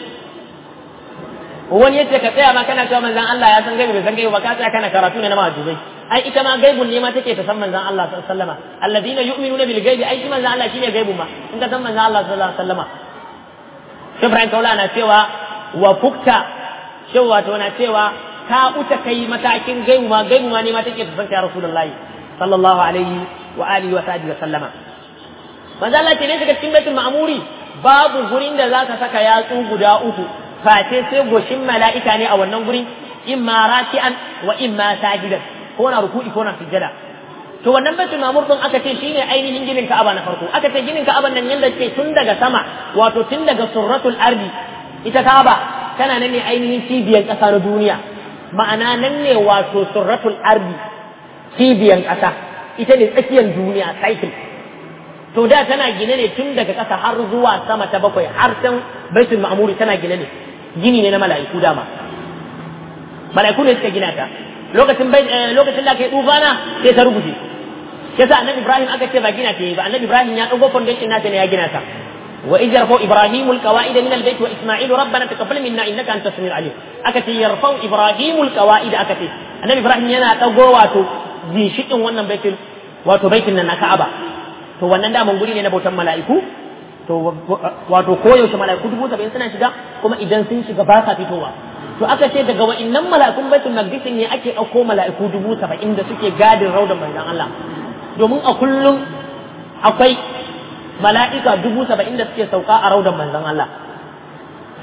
wani yace ka tsaya ma kana cewa manzon Allah ya san gaibu bai san gaibu ba ka tsaya kana karatu ne na mahajubai ai ita ma gaibun ne ma take ta san manzon Allah sallallahu alaihi wasallama alladina yu'minuna bil gaibi ai shi manzon Allah shine gaibu ma in ka san manzon Allah sallallahu alaihi wasallama Ibrahim Kaula na cewa wa fukta cewa to na cewa ka uta kai matakin gaibu ma gaibu ma ne ma take tafanta ya rasulullahi sallallahu alaihi wa alihi wa sahbihi wa sallama manzo Allah ce ne daga cikin baitul ma'muri babu gurin da zaka saka yatsu guda uku face sai goshin mala'ika ne a wannan gurin imma raki'an wa imma sajidan ko na ruku'i ko na sujjada to wannan baitul ma'mur din aka ce shine ainihin ginin Ka'aba na farko aka ce ginin Ka'aban nan yanda ke tun daga sama wato tun daga surratul ardi ita Ka'aba tana nan ne ainihin cibiyar ƙasa na duniya ma'ana nan ne wato surratul ardi cibiyan ƙasa ita ne tsakiyar duniya cycle to da tana gine ne tun daga ƙasa har zuwa sama ta bakwai har can baitul ma'muri tana gine ne gini ne na mala'iku dama mala'iku ne suka gina ta lokacin lokacin da kai tufana sai ta rubuce yasa annabi ibrahim aka ce ba gina ta yi ba annabi ibrahim ya dago foundation nata ne ya gina ta وإذ يرفع إبراهيم القواعد من البيت وإسماعيل ربنا تقبل منا إنك أنت السميع العليم أكتي يرفع إبراهيم القواعد أكتي النبي إبراهيم ينا تقوى واتو ذي شئ ونن بيت واتو بيت لنا كعبة to wannan da guri ne na bautan mala'iku to wato koyaushe mala'iku dubu saba'in suna shiga kuma idan sun shiga ba sa fitowa to aka ce daga wa'innan mala'ikun baitul maqdis ne ake ɗauko mala'iku dubu saba'in da suke gadin raudan manzon Allah domin a kullum akwai mala'ika dubu saba'in da suke sauka a raudan manzon Allah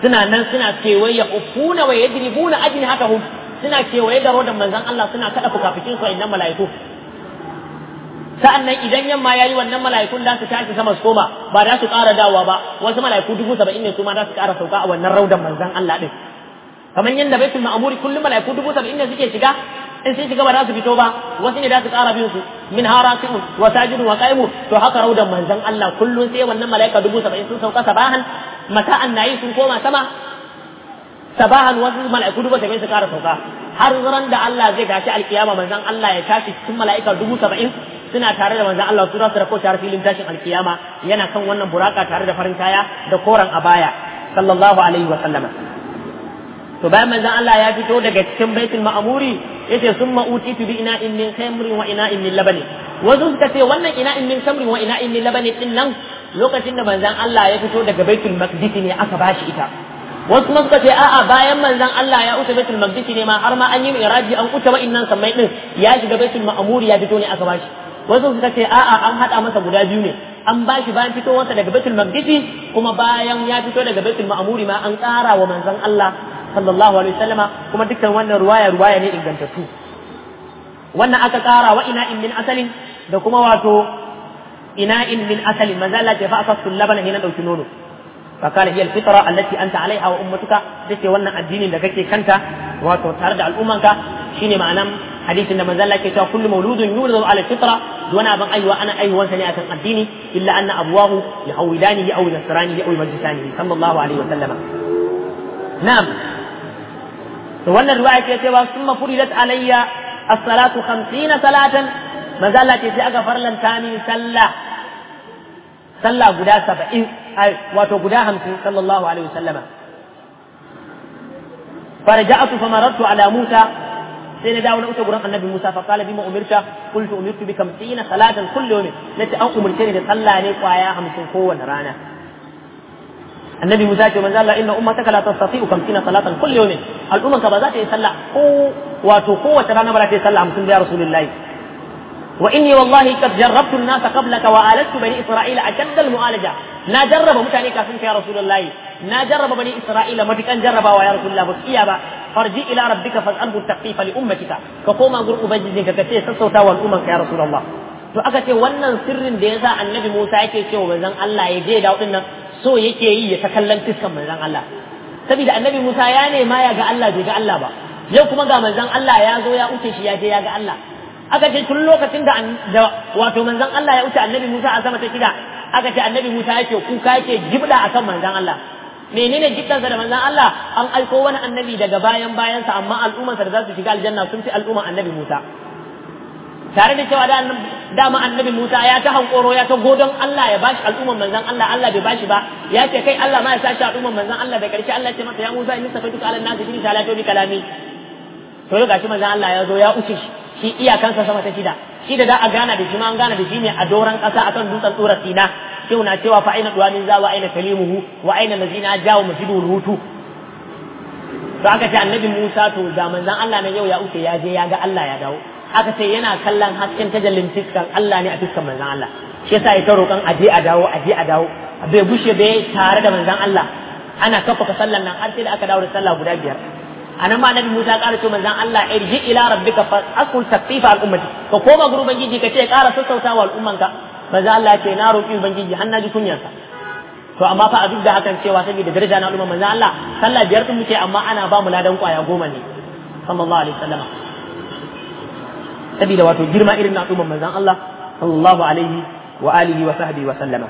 suna nan suna kewaye ufuna wa yadribuna ajnihatahum suna kewaye da rodan manzon Allah suna kada fukafikin su innan mala'iku sa'annan idan yamma yayi wannan mala'ikun da su tashi sama su koma ba za su ƙara dawowa ba wasu mala'iku dubu saba'in ne su ma za su ƙara sauka a wannan raudan manzon Allah din kamar yadda baitul ma'muri kullum mala'iku dubu saba'in ne suke shiga in sun shiga ba za su fito ba wasu ne za su ƙara bin su min harasiun wa sajidun wa qaimun to haka raudan manzon Allah kullum sai wannan mala'ika dubu saba'in sun sauka sabahan mata'an nayi sun koma sama sabahan wasu mala'iku dubu saba'in su ƙara sauka har ran da Allah zai tashi alkiyama manzon Allah ya tashi cikin mala'ika dubu saba'in suna tare da manzon Allah su rasu da ko tare filin tashin alkiyama yana kan wannan buraka tare da farin kaya da koran abaya sallallahu alaihi wa sallama to bayan manzon Allah ya fito daga cikin baitul ma'muri yace summa utitu bi ina'in min khamrin wa ina'in min labani wasu suka ce wannan ina'in min khamrin wa ina'in min labani din nan lokacin da manzon Allah ya fito daga baitul maqdis ne aka bashi ita wasu kuma suka ce a'a bayan manzon Allah ya wuce baitul maqdis ne ma har ma an yi miraji an wuce wa'innan sammai din ya shiga baitul ma'muri ya fito ne aka bashi wasu suka ce a'a an hada masa guda biyu ne an bashi bayan fitowarsa daga baitul maqdis kuma bayan ya fito daga baitul ma'muri ma an ƙara wa manzon Allah sallallahu alaihi wasallama kuma dukkan wannan ruwaya ruwaya ne ingantattu wannan aka ƙara wa ina in min asalin da kuma wato ina in min asalin manzo Allah ya fa asasul labana hina dauki nono فقال هي الفطرة التي أنت عليها وأمتك دتي وانا الدين da kake kanta wato tare da al'ummanka shine ma'anan hadisin da manzo Allah ke cewa kullu mauludun yuladu ala fitra wani abin aiwa ana aiwan sa ne akan addini illa anna abwahu yahawidanihi aw nasranihi aw majlisanihi sallallahu alaihi wa sallama na'am to wannan riwaya ce cewa summa furidat alayya as-salatu 50 salatan manzo Allah ce sai aka farlanta min sallah sallah guda 70 wato guda 50 sallallahu alaihi wa sallama فرجعت فمررت على موسى sai na dawo na wuce gurin annabi Musa fa qala bima umirta qultu umirtu bi kamsina salatan kulli yawmin nace an umurce ni da sallah ne kwaya 50 kowanne rana annabi Musa ce manzo Allah inna ummataka la tastati'u kamsina salatan kulli yawmin al'umman ka ba za ta yi sallah ko wato kowace rana ba za ta yi sallah 50 ya rasulullahi wa inni wallahi qad jarrabtu an-nasa qablaka wa alattu bani isra'ila ashadda al-mu'alaja na jarraba mutane kafin ka ya rasulullahi na jarraba bani isra'ila matukan jarrabawa ya rasulullah ba iya ba farji ila rabbika fas'alhu takfifa li ummatika ka koma gur ubangijinka ka ce sassauta wa al'umman ka ya rasulullah to aka ce wannan sirrin da yasa annabi Musa yake cewa manzon Allah ya je da nan so yake yi ya ta kallon fiskan manzon Allah saboda annabi Musa ya nema ya ga Allah bai ga Allah ba yau kuma ga manzon Allah ya zo ya wuce shi ya je ya ga Allah aka ce tun lokacin da wato manzon Allah ya wuce annabi Musa a sama ta shida aka ce annabi Musa yake kuka yake gibda akan manzon Allah menene gibdansa da manzon Allah an aiko wani annabi daga bayan bayansa amma al'ummarsa da za su shiga aljanna sun fi al'umman annabi Musa tare da cewa da dama annabi Musa ya ta hankoro ya ta godon Allah ya bashi al'umman manzon Allah Allah bai bashi ba ya ce kai Allah ma ya sashi al'umman manzon Allah da karshe Allah ya ce masa ya Musa inni safatuka ala nasi bi salatu bi kalami to ga shi manzon Allah ya zo ya uce shi shi iyakansa sama ta shida shi da da a gana da shi ma an gana da shi ne a doran kasa akan dutsen tsura sina sai na cewa fa aina duwamin za wa aina kalimuhu wa aina lazina jawo masjidul hutu to aka ce annabi Musa to da manzon Allah na yau ya uke ya je ya ga Allah ya dawo aka ce yana kallon hasken tajallin fiskan Allah ne a fiskan manzon Allah shi yasa ya ta roƙon aje a dawo aje a dawo bai bushe bai tare da manzon Allah ana kafa sallan nan har sai da aka dawo da sallah guda biyar anan ma annabi Musa ƙara ce manzon Allah irji ila rabbika fa aqul takfifa al ummati ka koma gurin ubangiji ka ce ƙara sassautawa al'ummanka manzon Allah ya ce na roƙi ubangiji har na ji kunyarsa to amma fa a duk da hakan cewa saboda daraja na al'umma manzon Allah sallah biyar din muke amma ana ba mu ladan kwaya goma ne sallallahu alaihi wasallam saboda wato girma irin na al'umma manzon Allah sallallahu alaihi wa alihi wa sahbihi wa sallama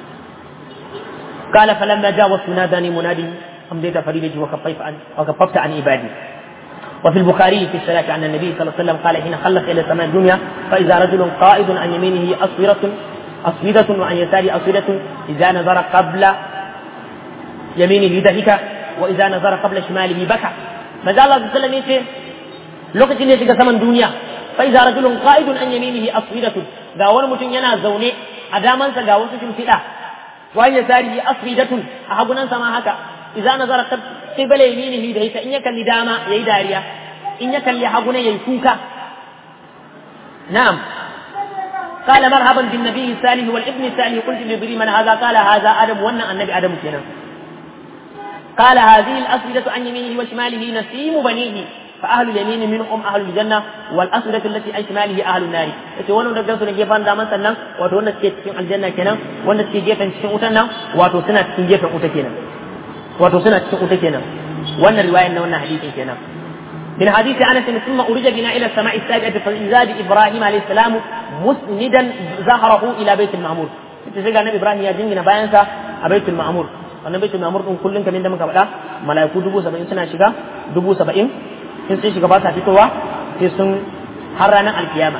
قال فلما جاوزت ناداني منادي أمضيت فريدتي وكفيت عن وكففت عن عبادي وفي البخاري في الصلاة عن النبي صلى الله عليه وسلم قال حين خلص إلى السماء الدنيا فإذا رجل قائد عن يمينه أصفرة أصفدة وعن يساره أصفدة إذا نظر قبل يمينه ضحك وإذا نظر قبل شماله بكى ما زال الله صلى الله عليه وسلم يقول لوكتين ne shiga saman duniya fa idza rajulun qa'idun an yaminihi asfidatun ga wani mutum yana zaune a damansa ga wasu shimfiɗa wa ya sari asfidatun a hagunan sama haka idza nazara qibla yaminihi da ita in ya kalli dama yayi dariya in ya kalli hagunan yayi kuka na'am قال مرحبا بالنبي الصالح والابن الصالح قلت لجبريل من هذا قال هذا ادم وانا النبي ادم كنا قال هذه الأسودة عن يمينه وشماله نسيم بنيه فأهل اليمين منهم أهل الجنة والأسودة التي عن شماله أهل النار yace wannan da gansu ne gefen daman sannan wato wanda suke cikin aljanna kenan wanda suke gefen cikin wutan nan wato suna cikin gefen wuta kenan wato suna cikin wuta kenan wannan riwayar na wannan hadisin kenan من حديث انس ثم ارج بنا الى السماء السابعه فاذا ابراهيم عليه السلام مسندا ظهره الى بيت المعمور sai ga nabi ibrahim ya jingina bayansa a baitul ma'mur wannan baitul ma'mur din kullun kamar da muka faɗa malaiku dubu saba'in suna shiga dubu saba'in in sun shiga ba sa fitowa sai sun har ranar alkiyama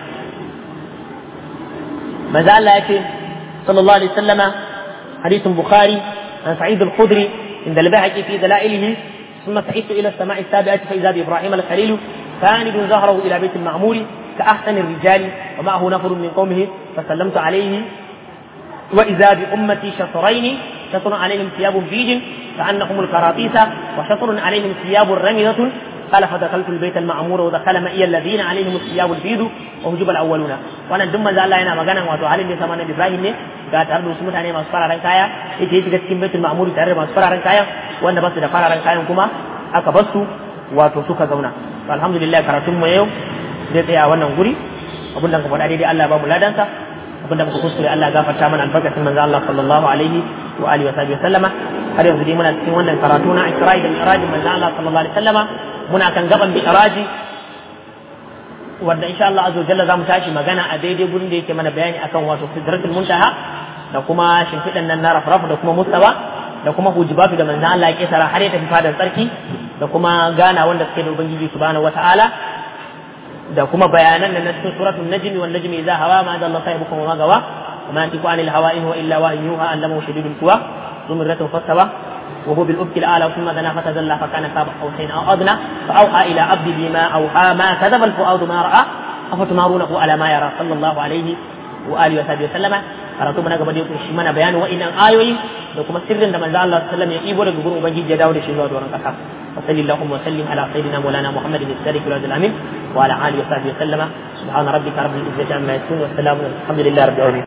manzo Allah ya ce sallallahu alaihi wasallama hadithun bukhari an sa'id al-khudri inda al-bahaqi fi dalailihi ثم صعدت الى السماء السابعه فاذا بابراهيم الخليل ساند ظهره الى بيت المعمور كاحسن الرجال ومعه نفر من قومه فسلمت عليه واذا بامتي شطرين شطر عليهم ثياب بيج كانهم الكراطيس وشطر عليهم ثياب رمضه قال فدخلت البيت المعمور ودخل معي الذين عليهم الثياب البيض وهجب الاولون وانا دم ذا الله yana magana wato halin da sama na Ibrahim ne ga tare da wasu mutane masu fararen kaya yake shiga cikin baitul ma'mur tare da masu fararen kaya wanda ba su da fararen kayan kuma aka bar su wato suka zauna alhamdulillah karatun mu yau zai tsaya wannan guri abin da ka faɗa daidai Allah ba mu ladansa abin da muka kuskure Allah gafarta mana albarkacin manzo Allah sallallahu alaihi wa alihi wa sahbihi sallama har yanzu dai muna cikin wannan karatu na Isra'i da Mi'raj manzo Allah sallallahu alaihi wasallama muna kan gaban Mi'raji wanda insha Allah azza jalla zamu tashi magana a daidai gurin da yake mana bayani akan wato sidratul muntaha da kuma shimfidan nan na rafrafu da kuma mustawa da kuma hujibatu da manzo Allah ya kesara har ya tafi fadar tsarki da kuma gana wanda suke da ubangiji subhanahu wataala da kuma bayanan nan na cikin suratul najmi wan najmi idza hawa ma dalla sahibukum wa ma gawa وما ينطق عن الهوى إن هو إلا وحي يوحى علمه شديد القوى ذو مرة فاستوى وهو بالأفق الأعلى ثم دنا فتدلى فكان قاب قوسين أو أدنى فأوحى إلى عبد بما أوحى ما كذب الفؤاد ما رأى أفتمارونه على ما يرى صلى الله عليه وآله وصحبه وسلم karatu mana gaba da yau shi mana bayanin wa'innan ayoyi da kuma sirrin da manzo Allah sallallahu alaihi wasallam ya ibo daga gurin ubangiji ya dawo da shi zuwa doron kasa wa sallallahu wa sallim ala sayyidina maulana muhammadin as-sadiq wal amin wa ala alihi wa sahbihi wa sallama subhana rabbika rabbil izzati amma yasifun wa salamun alhamdulillahi rabbil alamin